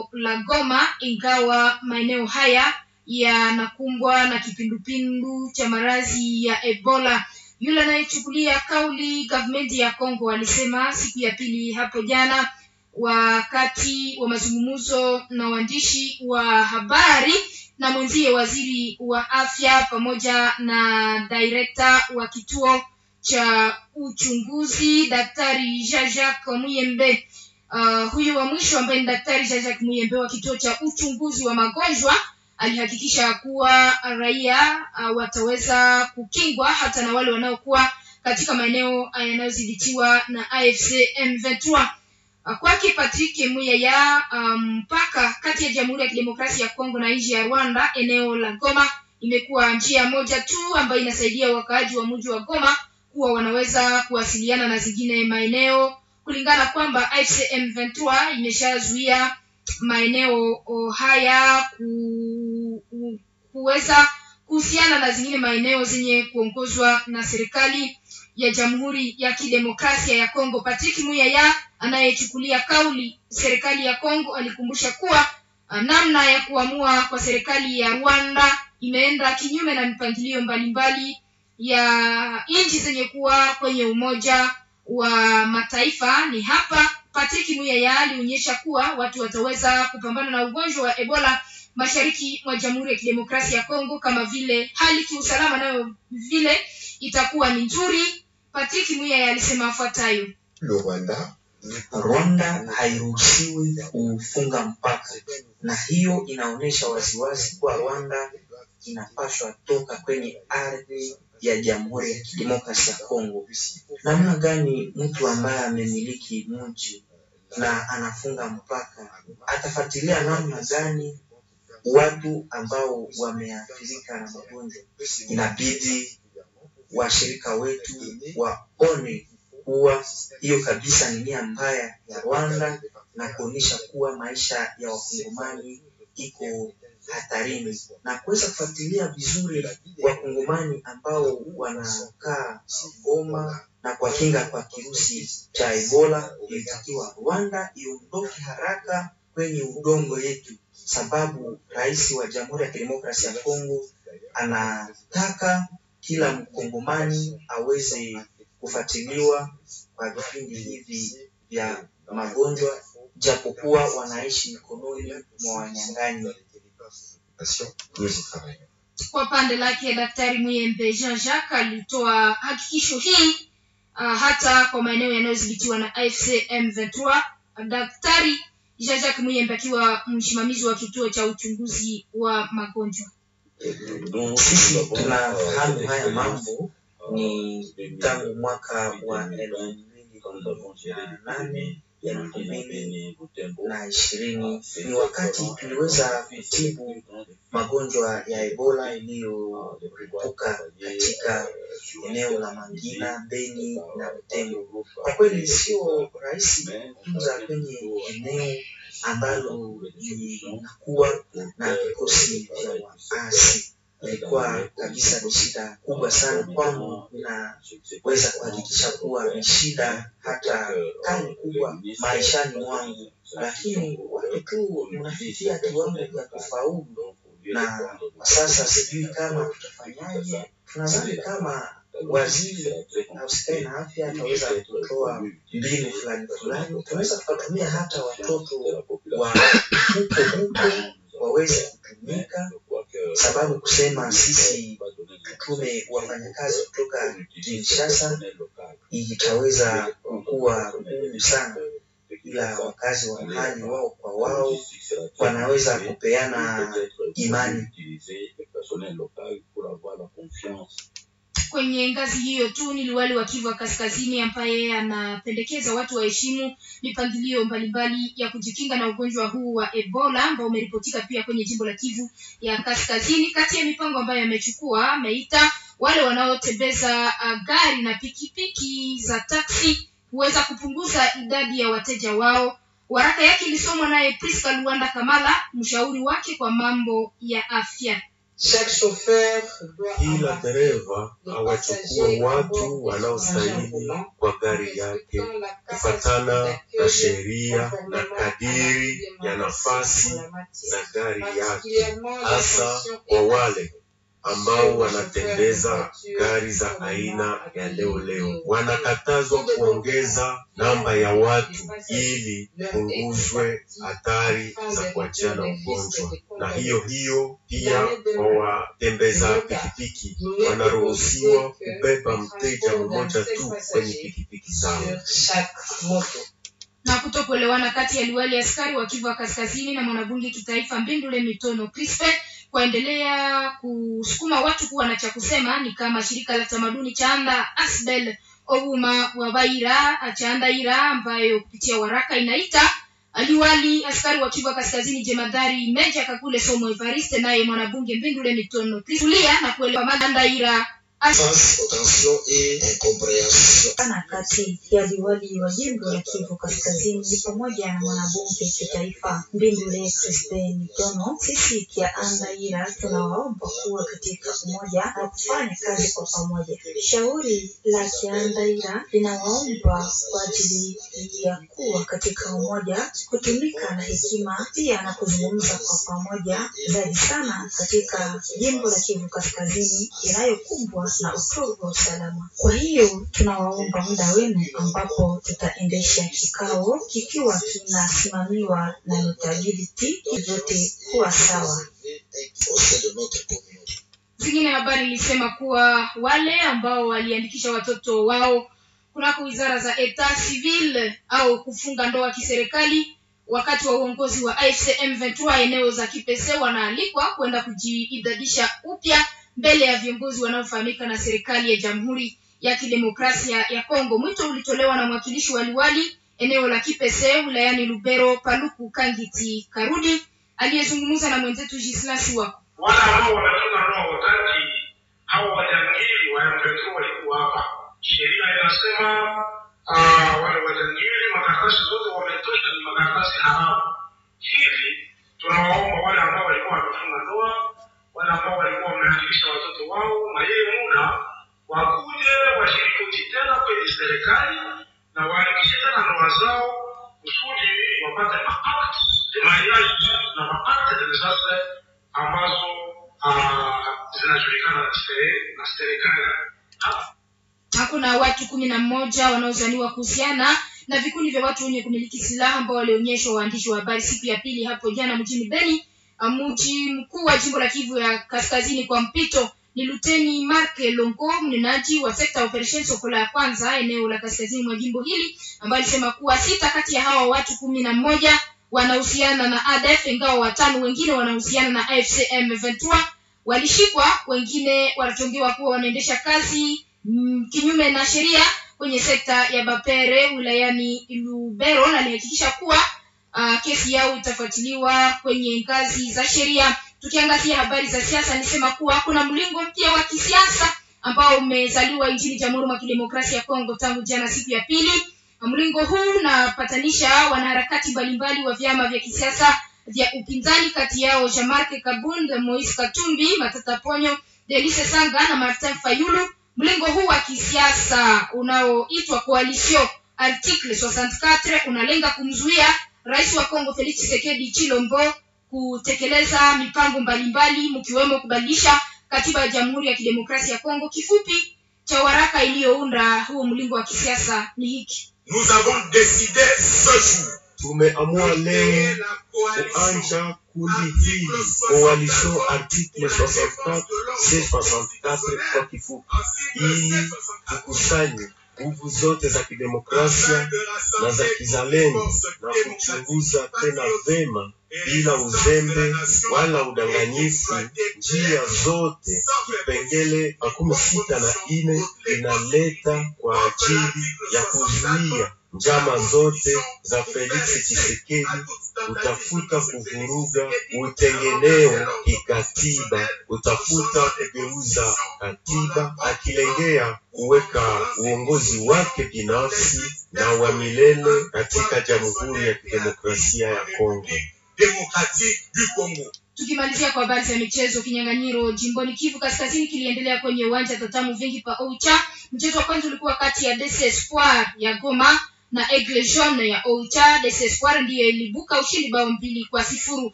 la Goma, ingawa maeneo haya yanakumbwa na kipindupindu cha maradhi ya Ebola. Yule anayechukulia kauli gavumenti ya Kongo alisema siku ya pili hapo jana wakati wa mazungumzo na waandishi wa habari na mwenzie waziri wa afya pamoja na direkta wa kituo cha uchunguzi daktari Jean-Jacques Muyembe. Uh, huyu wa mwisho ambaye ni daktari Jean-Jacques Muyembe wa kituo cha uchunguzi wa magonjwa alihakikisha kuwa raia uh, wataweza kukingwa hata na wale wanaokuwa katika maeneo yanayodhibitiwa na AFC M23. Uh, kwake Patrick Muyaya mpaka um, kati ya Jamhuri ya Kidemokrasia ya Kongo na nchi ya Rwanda, eneo la Goma imekuwa njia moja tu ambayo inasaidia wakaaji wa mji wa Goma kuwa wanaweza kuwasiliana na zingine maeneo, kulingana kwamba AFC M23 imeshazuia maeneo haya ku, ku, kuweza kuhusiana na zingine maeneo zenye kuongozwa na serikali ya Jamhuri ya Kidemokrasia ya Kongo. Patrick Muyaya anayechukulia kauli serikali ya Kongo alikumbusha kuwa namna ya kuamua kwa serikali ya Rwanda imeenda kinyume na mipangilio mbalimbali ya nchi zenye kuwa kwenye Umoja wa Mataifa. Ni hapa Patrick Muyaya alionyesha kuwa watu wataweza kupambana na ugonjwa wa Ebola mashariki mwa Jamhuri ya Kidemokrasia ya Kongo, kama vile hali kiusalama nayo vile itakuwa ni nzuri. Patrick Muyaya alisema afuatayo: Rwanda Rwanda hairuhusiwi kufunga mpaka, na hiyo inaonyesha waziwazi kuwa Rwanda inapaswa toka kwenye ardhi ya Jamhuri ya Kidemokrasia ya Kongo. Namna gani mtu ambaye amemiliki mji na anafunga mpaka atafuatilia namna gani watu ambao wameathirika na magonjwa? Inabidi washirika wetu waone kuwa hiyo kabisa ni nia mbaya ya Rwanda na kuonyesha kuwa maisha ya wakongomani iko hatarini na kuweza kufuatilia vizuri wakongomani ambao wanakaa Goma na kuwakinga kwa kirusi cha Ebola. Ilitakiwa Rwanda iondoke haraka kwenye udongo yetu, sababu rais wa Jamhuri ya Kidemokrasia ya Kongo anataka kila mkongomani aweze kufuatiliwa kwa vipindi hivi vya magonjwa, japokuwa wanaishi mikononi mwa wanyang'anyi. Kwa pande lake Daktari Muyembe Jean Jacques alitoa hakikisho hii uh, hata kwa maeneo yanayodhibitiwa na AFC M23. Daktari Jean Jacques Muyembe akiwa msimamizi wa kituo cha uchunguzi wa magonjwa. Sisi tunafahamu haya mambo ni tangu mwaka wa elfu mbili na nane elfu mbili na ishirini ni wakati tuliweza kutibu magonjwa ya Ebola iliyoripuka katika eneo la Mangina, Beni na Butembo. Kwa kweli sio rahisi kutunza kwenye eneo ambalo linakuwa na vikosi vya waasi ilikuwa kabisa ni shida kubwa sana kwangu, na weza kuhakikisha kuwa ni shida hata kali kubwa maishani mwangu, lakini watu tu mnafikia kiwango vya kufaulu, na kwa sasa sijui kama tutafanyaje. Tunadhani kama waziri ausikae na afya ataweza kutoa mbinu fulani fulani, tunaweza tukatumia hata watoto wa huko huko waweze kutumika sababu kusema sisi tutume wafanyakazi kutoka Kinshasa itaweza kuwa ngumu sana, ila wakazi wa mahali wao kwa wao wanaweza kupeana imani. Kwenye ngazi hiyo tu ni liwali wa Kivu Kaskazini ambaye anapendekeza watu waheshimu mipangilio mbalimbali ya kujikinga na ugonjwa huu wa Ebola ambao umeripotika pia kwenye jimbo la Kivu ya Kaskazini. Kati ya mipango ambayo amechukua, ameita wale wanaotembeza uh, gari na pikipiki za taksi kuweza kupunguza idadi ya wateja wao. Waraka yake ilisomwa naye Priska Luanda Kamala, mshauri wake kwa mambo ya afya. Chaque chauffeur doit Kila embarquer dereva les awachukue passagers à watu bord wanaostahili volant kwa gari yake respectant la kufatana capacité na d'accueil sheria na conformément à kadiri la ya nafasi en la matière. za gari yake, Particulièrement hasa l'attention kwa est wale ambao wanatembeza gari za aina ya leo leo. Wanakatazwa kuongeza namba ya watu ili punguzwe hatari za kuachiana ugonjwa, na hiyo hiyo pia kwa watembeza pikipiki wanaruhusiwa kubeba mteja mmoja tu kwenye pikipiki zao. sur chaque moto. na kutokuelewana kati ya liwali askari wa Kivu ya Kaskazini na mwanabunge kitaifa Mbindule Mitono Crispe kwaendelea kusukuma watu kuwa na cha kusema, ni kama shirika la tamaduni Chaanda Asbel Obuma wa Baira Chaandaira ambayo kupitia waraka inaita aliwali askari wa Kivu ya Kaskazini jemadari Meja Kakule Somo Evariste naye mwanabunge Mbindule Mitono Crispe tulia na kuelewa Magandaira face aux tensions et incompréhensions. sana kati ya liwali wa jimbo la Kivu Kaskazini pamoja na mwanabunge kitaifa Mbindule Crispin Mitono. Sisi Kiandaira tunawaomba kuwa katika umoja na kufanya kazi kwa pamoja. Shauri la Kiandaira linawaomba kwa ajili ya kuwa katika umoja, kutumika na hekima, pia na kuzungumza kwa pamoja zaidi sana katika jimbo la Kivu Kaskazini inayokumbwa na utovu wa usalama. Kwa hiyo tunawaomba muda wenu ambapo tutaendesha kikao kikiwa kinasimamiwa na notability vyote kuwa sawa. Au sein de notre communauté. Zingine habari ilisema kuwa wale ambao waliandikisha watoto wao kunako wizara za etat civil au kufunga ndoa kiserikali wakati wa uongozi wa AFCM 23 eneo za Kipese wanaalikwa kwenda kujiidadisha upya mbele ya viongozi wanaofahamika na serikali ya Jamhuri ya Kidemokrasia ya Kongo. Mwito ulitolewa na mwakilishi wa liwali eneo la Kipese wilayani Lubero, Paluku Kangiti Karudi, aliyezungumza na mwenzetu Gislas wako wale ambao wamefunga ndoa wakati hao wajangili wa M23 walikuwa hapa. Sheria inasema uh, wale wajangili makaratasi zote wametosha ni makaratasi haramu. Hivi tunawaomba wale ambao walikuwa wamefunga ndoa, wale ambao walikuwa wameandikisha watoto wao, na yeye muda wakuje washirikoti tena kwenye serikali na waandikishe tena ndoa zao kusudi wapate maakt de mariage na maakt de desastre ambazo ah, zinajulikana na sere- na serikali Ah, hakuna watu kumi na mmoja wanaozaniwa kuhusiana na vikundi vya watu wenye kumiliki silaha ambao walionyeshwa waandishi wa habari siku ya pili hapo jana mjini Beni. Mji mkuu wa jimbo la Kivu ya Kaskazini kwa mpito ni Luteni Mark Longo, mnenaji wa sekta ya operation Sokola ya kwanza eneo la kaskazini mwa jimbo hili, ambaye alisema kuwa sita kati ya hawa watu kumi na mmoja wanahusiana na ADF, ingawa watano wengine wanahusiana na AFC M23 walishikwa, wengine wanachongewa kuwa wanaendesha kazi mm, kinyume na sheria kwenye sekta ya Bapere wilayani Lubero, na alihakikisha kuwa uh, kesi yao itafuatiliwa kwenye ngazi za sheria. Tukiangazia habari za siasa, nisema kuwa kuna mlingo mpya wa kisiasa ambao umezaliwa nchini Jamhuri ya Kidemokrasia ya Kongo tangu jana siku ya pili. Mlingo huu unapatanisha wanaharakati mbalimbali wa vyama vya kisiasa vya upinzani, kati yao Jean-Marc Kabund, Moise Katumbi, Matata Ponyo, Delice Sanga na Martin Fayulu. Mlengo huu wa kisiasa unaoitwa Coalition Article 64 unalenga kumzuia rais wa Kongo Felix Tshisekedi Chilombo kutekeleza mipango mbalimbali mkiwemo kubadilisha katiba ya Jamhuri ya Kidemokrasia ya Kongo. Kifupi cha waraka iliyounda huo mlingo wa kisiasa ni hiki: Nous avons décidé ce jour Tumeamua leo la coalition kuanja kundi hili coalition article 64 C64 kwa kifupi, ili tukusanye nguvu zote za kidemokrasia na za kizalendo na kuchunguza tena vema bila uzembe wala udanganyifu njia zote kipengele makumi sita na ine inaleta kwa ajili ya kuzuia njama zote za Felix Tshisekedi utafuta kuvuruga utengeneo kikatiba, utafuta kugeuza katiba, akilengea kuweka uongozi wake binafsi na wa milele katika Jamhuri ya Kidemokrasia ya Kongo. démocratique du Congo. tukimalizia kwa habari za michezo kinyang'anyiro jimboni kivu kaskazini kiliendelea kwenye uwanja tatamu vingi pa ocha mchezo wa kwanza ulikuwa kati ya DC Espoir ya goma na Aigle Jaune ya Oicha. Des Espoir ndiyo ilibuka ushindi bao mbili kwa sifuru.